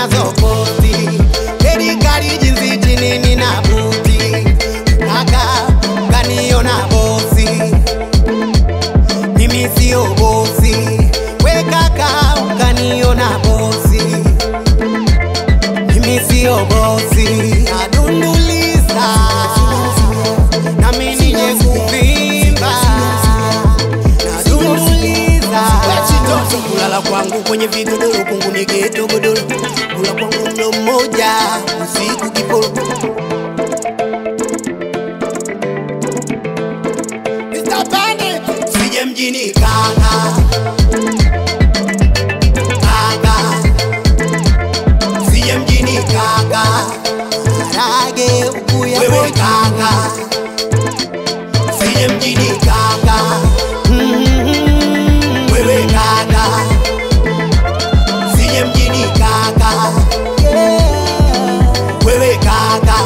unazoposti serikali jinsi chini nina buti kaka kaniona bosi mimi sio bosi we kaka ukaniona bosi mimi sio bosi nadunduliza nami nije kuvimba nadunduliza wechitoto kulala kwangu kwenye vigodoro kungu ni geto godoro kula kwangu mlo mmoja usiku kiporo Mr. Bandit sije mjini kaka kaka sije mjini kaka rage ukuya wewe kaka sije mjini kaka Mm, wewe kaka sije mjini kaka wewe kaka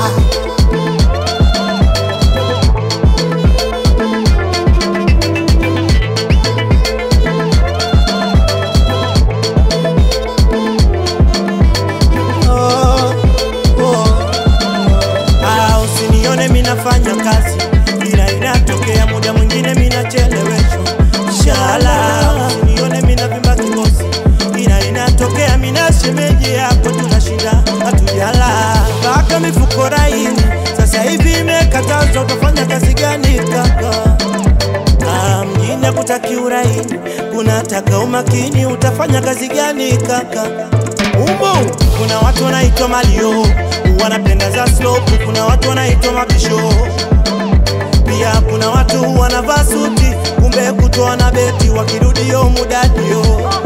Oh, oh. Ah, usinione minafanya kazi ila inatokea muda mwingine minacheleweshwa shala usinione minavimba kikosi ila inatokea mina shemeji yako tunashinda hatujala mpaka mifuko laini sasa hivi imekatazwa utafanya kazi gani kaka Ah, mjini hakutaki uraini, kunataka umakini. Utafanya kazi gani kaka? Umo kuna watu wanaitwa malio, wanapenda za slope. Kuna watu wanaitwa mabisho, pia kuna watu wanavaa suti, kumbe kutoa na beti, wakirudio mudadio.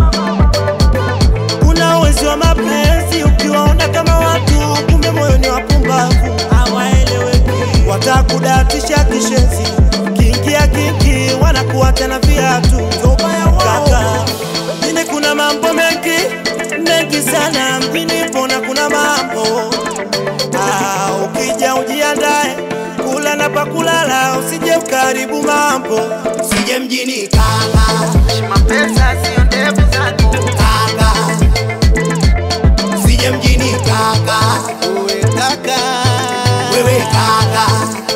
Kuna wezi wa mapenzi, ukiwaona kama watu, kumbe moyo ni wapumbavu, hawaeleweki, watakudatisha kishenzi, kiingia kingi, wanakuwa tena viatu. Kaka, mjini kuna mambo mengi mengi sana, mjini pona kuna mambo ah, ukija ujiandae kula na pakulala, usije ukaribu mambo sije mjini kaka Mapesa sio ndevu zako kaka sije mjini kaka Uwe kaka wewe kaka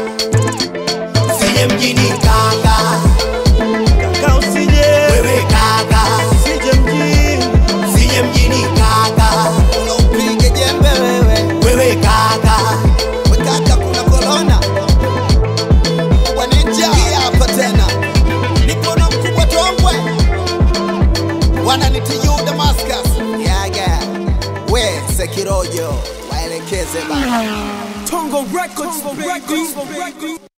sije mjini kaka kaka, usije wewe kaka usije mjini sije mjini kaka Upige jembe wewe wewe kaka Wekaka kuna korona Wanijia hapa tena Niko na mkubwa tongwe Wananitiyu Damascus Yaga We Sekirojo Waelekeze bana Tongo Records, baby.